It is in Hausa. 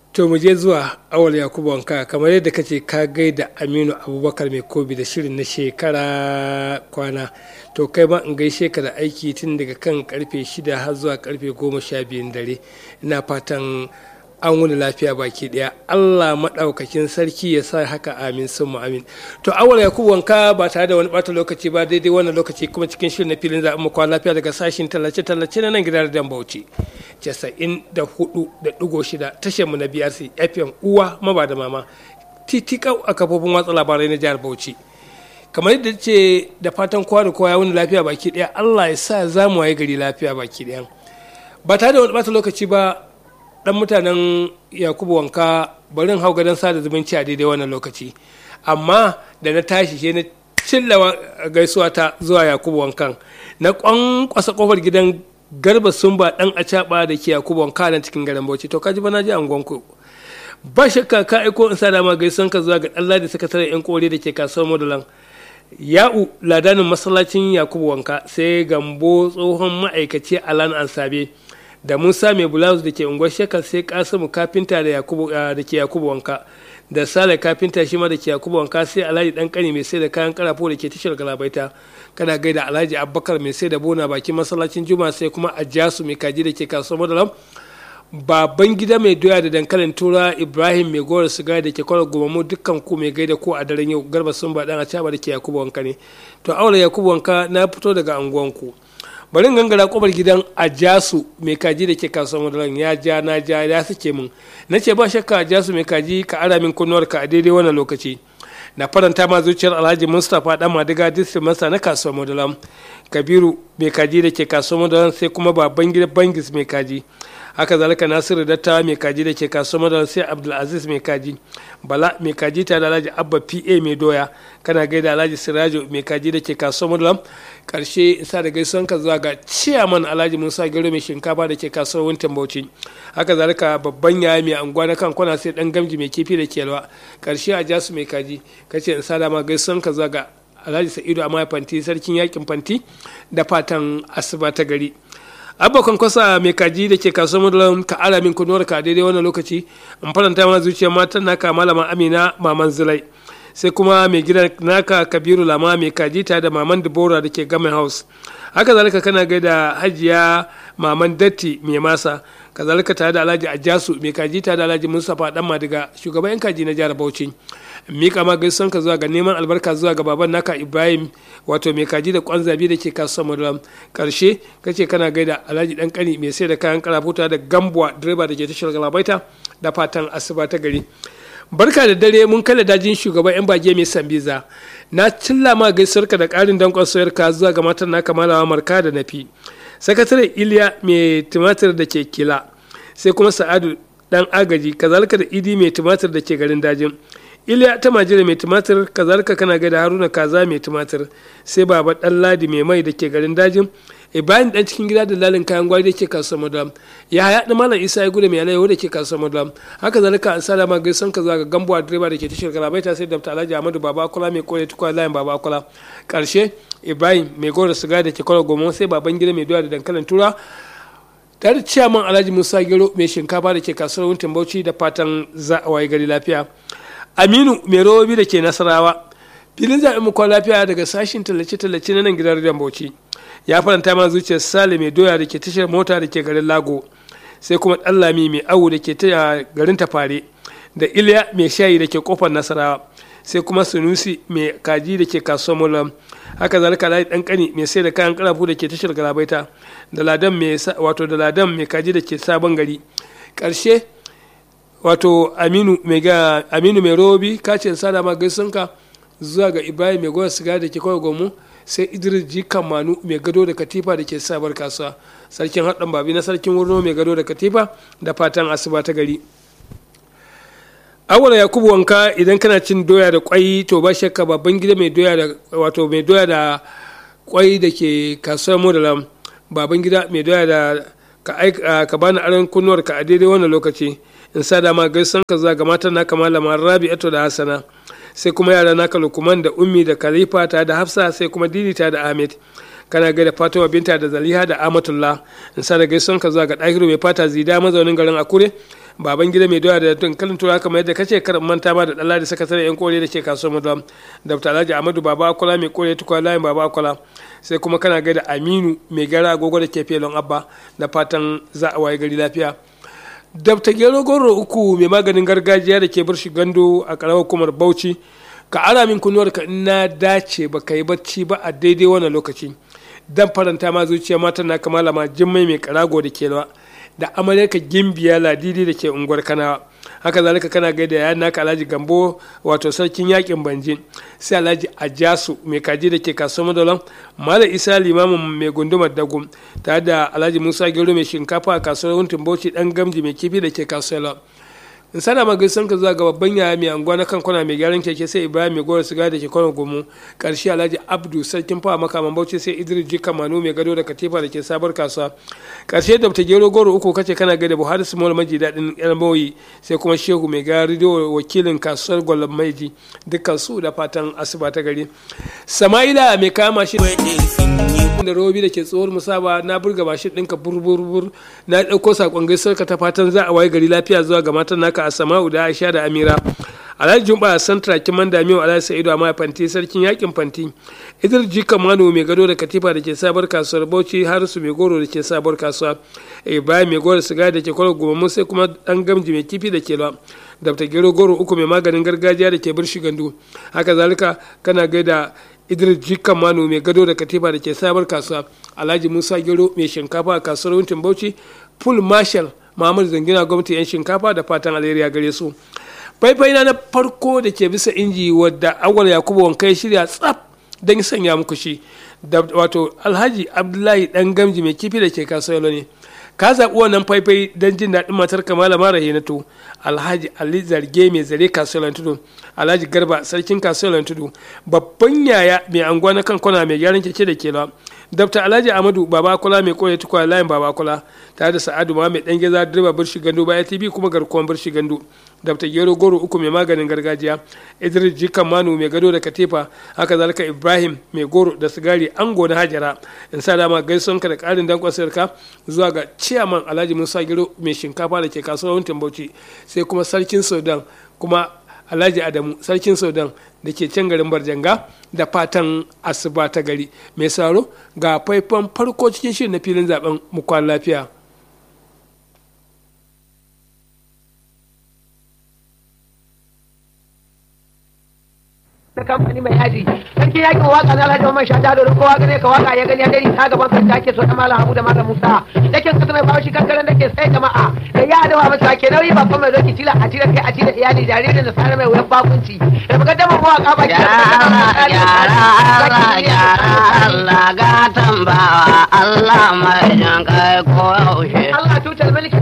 to mu je zuwa awal yakubu wanka kamar yadda kace ka gaida aminu abubakar mai kobi da shirin na shekara kwana to kai ma in gaishe ka da aiki tun daga kan karfe shida har zuwa karfe goma sha biyun dare ina fatan an wuni lafiya baki daya allah maɗaukakin sarki ya sa haka amin sun amin to awal yakubu wanka ba tare da wani bata lokaci ba daidai wannan lokaci kuma cikin shirin na filin zaɓen mu kwana lafiya daga sashin tallace tallace na nan gidan da bauchi casa'in da hudu da ɗigo shida tashar mu na brc fm uwa maba da mama titikau a kafofin watsa labarai na jihar bauchi kamar yadda ce da fatan kowa da kowa ya wuni lafiya baki daya allah ya sa za mu waye gari lafiya baki daya ba tare da wani bata lokaci ba dan mutanen yakubu wanka barin hau gadon sada zumunci a daidai wannan lokaci amma da na tashi shi na cillawa gaisuwa ta zuwa yakubu wankan na kwankwasa kofar gidan garba sumba dan acaba da ke yakubu wanka nan cikin garin bauchi to kaji ba na ji angonku ba shakka ka aiko in sa dama gaisuwan ka zuwa ga Allah da sakataren yan kore da ke kasuwar modulan ya'u ladanin masallacin yakubu wanka sai gambo tsohon ma'aikaci alan ansabe da musa mai blouse da ke unguwar shekar sai kasimu kafinta da ke yakubu wanka da sale kafinta shi ma da ke yakubu wanka sai alhaji dan kani mai sai da kayan karafo da ke tashar galabaita kana gaida alhaji abubakar mai sai da bona bakin masallacin juma sai kuma ajasu mai kaji da ke kasuwar madalam baban gida mai doya da dankalin tura ibrahim mai gora siga da ke kwarar gumamu dukkan ku mai gaida ko a daren yau garba sun ba dan a da ke yakubu wanka ne to aure yakubu wanka na fito daga anguwanku bari gangara kwabar gidan ajasu mai kaji da ke kasuwar madaran ya ja na ja ya suke min na ce ba shakka ajasu mai kaji ka ara min kunnuwar ka a daidai wannan lokaci na faranta ma zuciyar alhaji mustapha dan madiga district masa na kasuwar madaran kabiru mai kaji da ke kasuwar madaran sai kuma baban gida bangis mai kaji haka zalika nasiru dattawa mai kaji da ke kasuwar madaran sai abdulaziz mai kaji bala mai kaji tare da alhaji abba pa mai doya kana gaida alhaji sirajo mai kaji da ke kasuwar madaran karshe isa da gaisuwan ka zuwa ga ciyaman alhaji musa gero mai shinkafa da ke kasuwar wuntan bauchi haka zalika babban yaya mai anguwa na kan kwana sai dan gamji mai kifi da kelwa karshe a jasu mai kaji kace in sada ma gaisuwan ka zuwa ga alhaji sa'idu amma fanti sarkin yakin fanti da fatan asuba ta gari abokan kwasa mai kaji da ke kasuwar madalan ka ara min kunuwar ka daidai wannan lokaci in faranta ma zuciyar matan naka malama amina maman zulai sai kuma mai gidan naka kabiru lama mai kaji ta da maman dubora da ke gamin house haka zalika kana gaida hajiya maman datti mai masa kazalika tare da alhaji ajasu mai kaji ta da alhaji mustapha dan madiga shugaban yan kaji na jihar bauchi mika ma gaisuwan ka zuwa ga neman albarka zuwa ga baban naka ibrahim wato mai kaji da kwan zabi da ke kasuwar maduram karshe kace kana gaida alhaji dan kani mai sai da kayan karafuta da gambuwa direba da ke tashar galabaita da fatan asuba ta gari barka da dare mun kala dajin shugaban yan bage mai sambiza na cilla ma gaisuwarka da karin dankon soyarka zuwa ga matan naka malawa marka da nafi sakataren iliya mai tumatir da ke kila sai kuma sa'adu dan agaji kazalika da idi mai tumatir da ke garin dajin iliya ta majira mai tumatir kazalika kana ga da haruna kaza mai tumatir sai baba dan ladi mai mai da ke garin dajin ibrahim dan cikin gida da lalin kayan gwari da ke kasuwar madam ya haya da malam isa ya gudu mai alayyahu da ke kasuwar madam haka zalika an sada ma gaisan ka zaga gambuwa direba da ke tashar galabaita sai dabta alhaji ahmadu baba akula mai kore tukwa layin baba akula karshe ibrahim mai gora siga da ke kwallo goma sai baban gida mai doya da dankalin tura tare da ciyaman alhaji musa gero mai shinkafa da ke kasuwar wuntin bauchi da fatan za a waye gari lafiya aminu mai robobi da ke nasarawa filin zaɓen mu lafiya daga sashin tallace-tallace na nan gidan rediyon bauchi ya faranta ma zuciyar sale mai doya da ke tashar mota da ke garin lago sai kuma ɗallami mai awu da ke garin tafare da iliya mai shayi da ke kofar nasarawa sai kuma sunusi mai kaji da ke kasuwar mulam haka zalika layi dan kani mai sai da kayan karafu da ke tashar galabaita da ladan mai wato da ladan mai kaji da ke sabon gari karshe wato aminu mai ga aminu mai robi kacin sada ma gaisunka zuwa ga ibrahim mai goya siga da ke kawai gomu sai idris jikan manu mai gado da katifa da ke sabar kasuwa sarkin haɗin babi na sarkin wurno mai gado da katifa da fatan asuba ta gari awala yakubu wanka idan kana cin doya da kwai to ba shakka babban gida mai doya da wato mai doya da kwai da ke kasuwar modalam baban gida mai doya da ka aika ka bani aron kunnuwar ka a daidai wannan lokaci in sa dama gaisan ka zuwa ga matan naka malama rabi'atu da hasana sai kuma yara naka lukuman da ummi da khalifa ta da hafsa sai kuma didita da ahmed kana gaida fatima binta da zaliha da amatullah in sa da gaison ka zuwa ga ɗahiru mai fata zida mazaunin garin akure baban gida mai doya da dankalin tura kamar yadda kace kar manta ma da dalla da sakataren yan kore da ke kasuwar mu dr alhaji ahmadu baba akola mai kore tukwa layin baba akola sai kuma kana gaida aminu mai gara agogo da ke felon abba da fatan za a waye gari lafiya dabta gero goro uku mai maganin gargajiya da ke birshi gando a karamar hukumar bauchi ka ara min kunuwar ka na dace ba ka yi bacci ba a daidai wannan lokaci dan faranta ma zuciya matan na kamala ma jimmai mai karago da ke da amaryarka gimbiya ladidi da ke unguwar kanawa haka zalika kana gaida ya naka alhaji gambo wato sarkin yakin banjin sai alhaji ajasu mai kaji da ke kasuwar madalan mala isa limamin mai gundumar dagu tare da alhaji musa gero mai shinkafa a kasuwar wuntin bauchi dan gamji mai kifi da ke kasuwar in sana ma gaisan ka zuwa ga babban yaya mai anguwa na kan kwana mai gyaran keke sai ibrahim mai gora siga da ke kwana gomu karshe alhaji abdu sarkin fawa makaman bauchi sai idris jika manu mai gado da katifa da ke sabar kasuwa karshe da ta gero goro uku kace kana gaida buhari small maji daɗin yan mawuyi sai kuma shehu mai gari da wakilin kasuwar gwallon maiji dukkan su da fatan asuba ta gari sama'ila mai kama shi da robi da ke tsohuwar musaba na burga mashin ɗinka burburbur na ɗauko saƙon gaisuwar ka ta fatan za a waye gari lafiya zuwa ga matan naka a sama'u da aisha da amira alhaji jumba a santra kiman damiyo alhaji sa'idu amma fanti sarkin yakin fanti idris jika mano mai gado da katifa da ke sabar kasuwar bauchi harisu mai goro da ke sabar kasuwa ibrahim mai goro siga da ke kwarar goma sai kuma dan gamji mai kifi da ke lawa dabta gero goro uku mai maganin gargajiya da ke birshi gandu haka zalika kana gaida idris jikan mano mai gado da katifa da ke sabar kasuwa alhaji musa gero mai shinkafa a kasuwar wuntin bauchi full marshal muhammad zangina gwamnati yan shinkafa da fatan alheri gare su faifai na farko da ke bisa inji wadda awal yakubu wankai shirya tsaf don sanya muku shi wato alhaji abdullahi dan gamji mai kifi da ke kasuwar ne ka zaɓi wannan faifai don jin daɗin matar kamala mara hinatu alhaji ali zarge mai zare kasuwar tudu alhaji garba sarkin kasuwar tudu babban yaya mai anguwa na kan kwana mai gyaran keke da kela dr alhaji amadu baba kula mai koya tukwa layin baba kula tare da sa'adu ma mai dan geza direba birshi gando baya tv kuma garkuwan birshi gando dr gero goro uku mai maganin gargajiya idris jikan manu mai gado da katifa haka zalika ibrahim mai goro da sigari ango na hajara in sa dama gaison ka da karin dankon sayarka zuwa ga ciyaman alhaji musa gero mai shinkafa da ke kasuwar wuntin bauchi sai kuma sarkin sudan kuma alhaji adamu sarkin sudan da ke can garin barjanga da fatan asuba ta gari mai saro ga faifan farko cikin shirin na filin zaben mukwan lafiya na kamfani mai yaji sarki yakin waka na alhaji Muhammad Shata da kowa gane ka waka ya gani ya dai ta gaban sarki ake so da malam Habu da malam Musa dakin kasa mai bawo shi kankaran da ke sai jama'a da ya da masa ke nauyi ba kuma doki tila a tila kai a tila iyali jaririn da sanar mai wuyan bakunci da muka dama mu waka ba gyara gyara Allah ga tambawa Allah mai jan kai ko yaushe Allah tutar mulki